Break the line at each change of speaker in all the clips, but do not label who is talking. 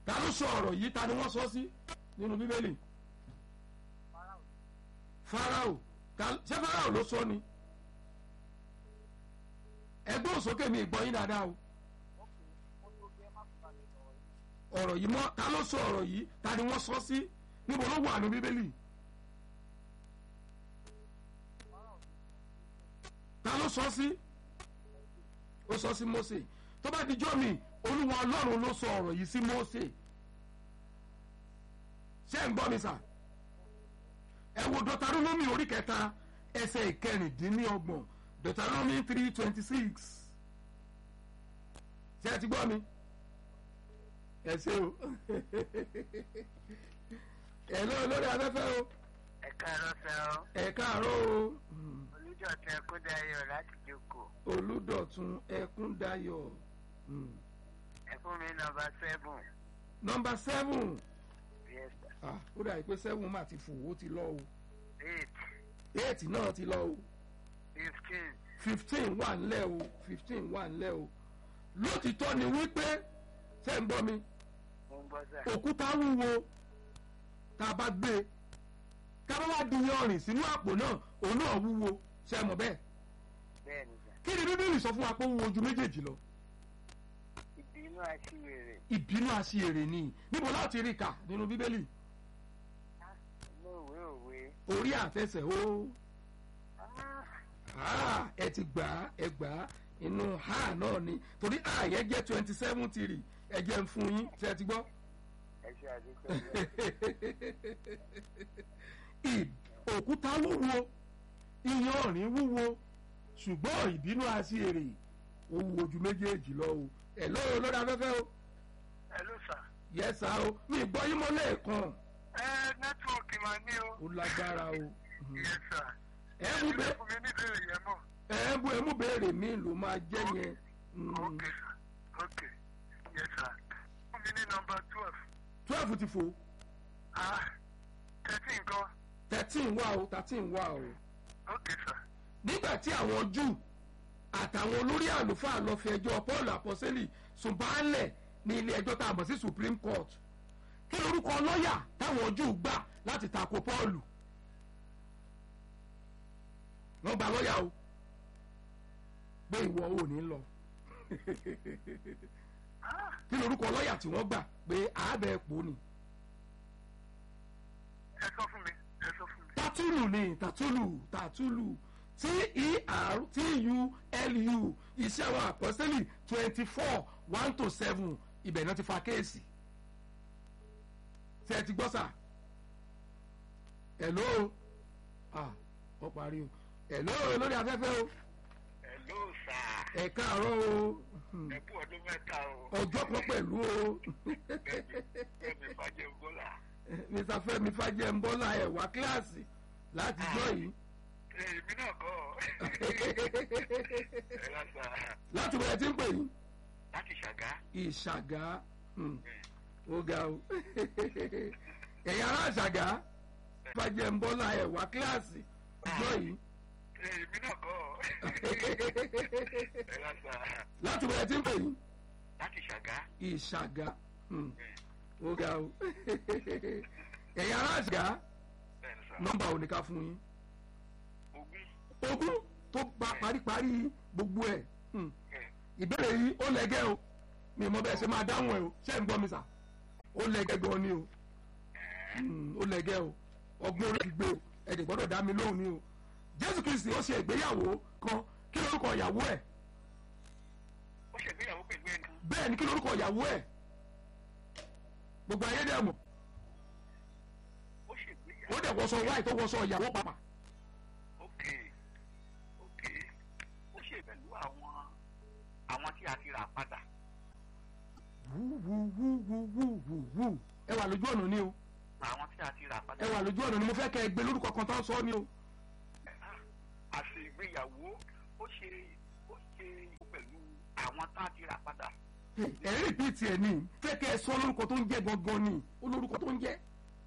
ta ló sọ ọ̀rọ̀ yìí ta ni wọ́n sọ sí nínú bíbélì farao ta- ṣé farao ló sọ ni ẹgbẹ́ òsókè mi ìgbọ́ yín dáadáa o ọ̀rọ̀ yìí mọ́ ta ló sọ ọ̀rọ̀ yìí ta ni wọ́n sọ sí níbo ló wà ní bíbélì ta ló sọ sí ó sọ sí Mósè tó bá dijọ́ mi olúwa ọlọ́run ló sọ ọ̀rọ̀ yìí sí Mósè ṣé ń gbọ́ mi sà ẹ wo Deuteronomy orí kẹta ẹsẹ̀ ìkẹrìndínlọ́gbọ̀n Deuteronomy three twenty six ṣé ẹ ti gbọ́ mi ẹ ṣe o ẹ lọ lórí afẹ́fẹ́ o
ẹ káàárọ̀ sẹ́ ọ́
ẹ káàárọ̀ o Hmm.
olùjọ́tẹ̀ kúndayọ̀ láti jókòó
Olúdọ̀tun Ẹkúndayọ̀ Hmm.
ẹ fún mi nọ́mbà seven
nọmba seven
yes sir
ah ó dà pé seven mà ti fò ó ti lọ o
eight
eight náà ti lọ o
fifteen
fifteen wà ńlẹ̀ o fifteen wà ńlẹ̀ o lótìtọ́ ni wípé ṣé ń gbọ́ mi
mo ń gbọ́ sà
òkúta wúwo tá a bá gbé e ká bá wá di yanrìn sínú àpò náà òun náà wúwo ṣe mọ̀ bẹ́ẹ̀
bẹ́ẹ̀ ni sà
kí ni bíbélì sọ fún wa pé ó wúwo ju méjèèjì lọ
ìbínú àṣìwèrè
ìbínú àṣìírè ni níbo láti rí kà nínú bíbélì
inú ìwé òwe
orí àtẹsẹ̀ ó
Ah,
ah, ẹ ti gbà á ẹ gbà á inú ha náà ni torí ha yẹn jẹ́ twenty seven tìrì ẹ jẹ́ ń fún yín ṣe ti gbọ́.
ẹ ṣe àdúgbò rẹ̀
ì- òkúta wúwo iyanrìn wúwo ṣùgbọ́n ìbínú àṣìírè ó wúwo ju méjèèjì lọ o ẹ lọ́rọ̀ lórí afẹ́fẹ́ o
ẹ ló sà
yẹ́sà o mi gbọ́ yín mọ́ lẹ́ẹ̀kan
ẹ nẹ́tíwọ̀kì máa ní o
ó lágbára o
yes sà
ẹ mú
ẹ
bẹ́ẹ̀
fún mi níbèrè yẹn mọ̀
ẹ mú ẹ mú béèrè mi ló máa jẹ́ yẹn Mm.
ok sà ok yes sà fún mi ní nọ́mbà twelve
twelve ti fò
ah thirteen gan
thirteen wà o thirteen wà o.
ok sà
nígbà tí àwọn júù àtàwọn olórí àlùfáà lọ fi ẹjọ́ paul àpọ́sẹ́lì sùn baálẹ̀ ní ilé ẹjọ́ tá a mọ̀ sí supreme court kí lorúkọ lọ́ọ̀yà táwọn júù gbà láti tako paul wọ́n gba lọ́ọ̀yà o pé ìwọ ò ní lọ
ah
kí lorúkọ lọ́ọ̀yà tí wọ́n gbà pé àábẹ̀ pò ní
ẹ sọ fún mi ẹ sọ fún mi.
tatulu ni tatulu tatulu t-e-r-t-u-l-u iṣẹ́ àwọn àpọ́sẹ́lì twenty four one to seven ibẹ̀ náà ti fa kéèsì ṣe ẹ ti gbọ́ sà hello ah ọ parí o hello lórí afẹ́fẹ́ o
Hello sà.
ẹ káàárọ̀ o Hmm.
Ẹ kú ọdún mẹ́ta o.
ọjọ́ kan pẹ̀lú o
Bẹ́ẹ̀ni Fájẹ́ Bọ́lá.
mr fẹ́mi fàjẹmbọ́lá ẹ̀ wá kíláàsì láti jọ́ yìí
Èmi náà kọ́. Ẹ lọ sà.
láti wẹ̀ tí ń pè yín.
Láti ṣàgá.
ìṣàgá hmm, ó ga o ẹ̀yin ará ìṣàgá fàjẹ́ ń bọ́lá ẹ̀ wá kíláàsì ọjọ́ yìí
Èmi náà kọ́. Ẹ lọ sà.
láti wẹ̀ tí ń pè yín
Láti ṣàgá.
ìṣàgá hmm, ó ga o ẹ̀yin ará ìṣàgá
Bẹ́ẹ̀ni sà.
nọ́mbà ò ní ká fún yín
Ogún.
ogún tó bá paríparí gbogbo ẹ̀ hmm,
Bẹ́ẹ̀.
ìbéèrè yìí ó lẹ́gẹ́ o mi mọ bẹ́ẹ̀ ṣe máa dáhùn ẹ̀ o ṣé ń gbọ́ mi sà ó lẹ́gẹ́ gan ni o Hmm, ó lẹ́gẹ́ o ọgbọ́n orí ti gbé o ẹ̀dẹ̀ gbọ́dọ̀ dá mi lóhùn ni o jésù kristi ó ṣe ìgbéyàwó kan kí lórúkọ ìyàwó ẹ̀
Ó ṣègbéyàwó pẹ̀lú ẹni.
bẹ́ẹ̀ ni kí lórúkọ ìyàwó ẹ̀ gbogbo ayé dẹ̀ mọ̀
Ó ṣègbéyàwó.
ó dẹ̀ wọṣọ wáì tó wọṣọ ìyàwó pàpà
Ok. Ok. Ó ṣe pẹ̀lú àwọn àwọn tí a ti rà padà.
wú wú wú wú wú wú wú ẹ wà lójú ọ̀nà ni o
Àwọn tí a ti rà padà.
ẹ wà lójú ọ̀nà ni mo fẹ́ kẹ́ ẹ gbé lórúkọ kan tó ń sọ ni o
àṣe ìgbéyàwó ó ṣe ó ṣe pẹ̀lú àwọn tá a ti rà padà.
ẹ̀rí rìpíìtì ẹ̀ ní fẹ́ kẹ́ ẹ sọ lórúkọ tó ń jẹ́ gangan ni ó lórúkọ tó ń jẹ́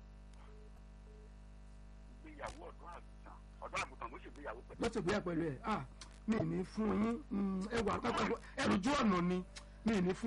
ìgbéyàwó ọ̀dọ́ àgùntàn ọ̀dọ́ àgùntàn ló ṣègbéyàwó pẹ̀lú.
lọ́sẹ̀ bóyá pẹ̀lú ẹ̀ ah mi ì ní fún yín mm, ẹ wà ẹ lójú ọ̀nà ni mi ì ní fún